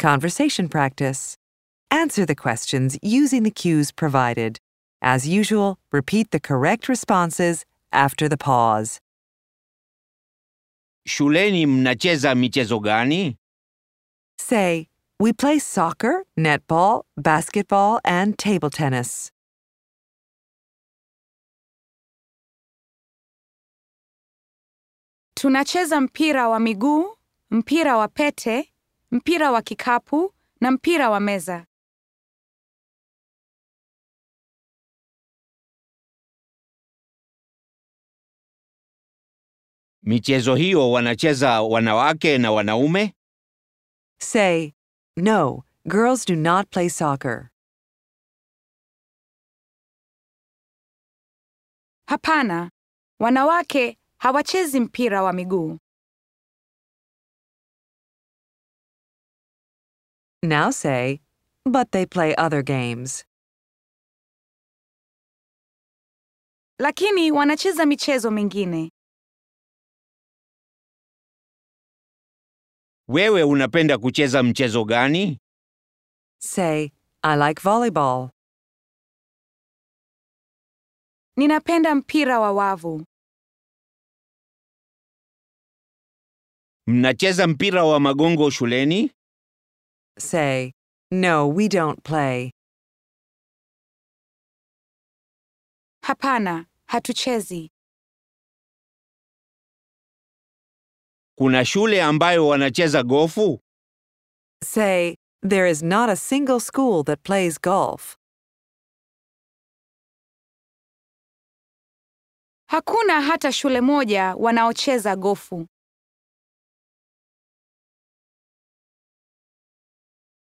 Conversation practice. Answer the questions using the cues provided. As usual, repeat the correct responses after the pause. Shuleni mnacheza michezo gani? Say, we play soccer, netball, basketball, and table tennis. Tunacheza mpira wa miguu, mpira wa pete, mpira wa kikapu na mpira wa meza. Michezo hiyo wanacheza wanawake na wanaume? Say, no, girls do not play soccer. Hapana, wanawake hawachezi mpira wa miguu. Now say, but they play other games. Lakini wanacheza michezo mingine. Wewe unapenda kucheza mchezo gani? Say, I like volleyball. Ninapenda mpira wa wavu. Mnacheza mpira wa magongo shuleni? Say, no, we don't play. Hapana, hatuchezi. Kuna shule ambayo wanacheza gofu? Say, there is not a single school that plays golf. Hakuna hata shule moja wanaocheza gofu.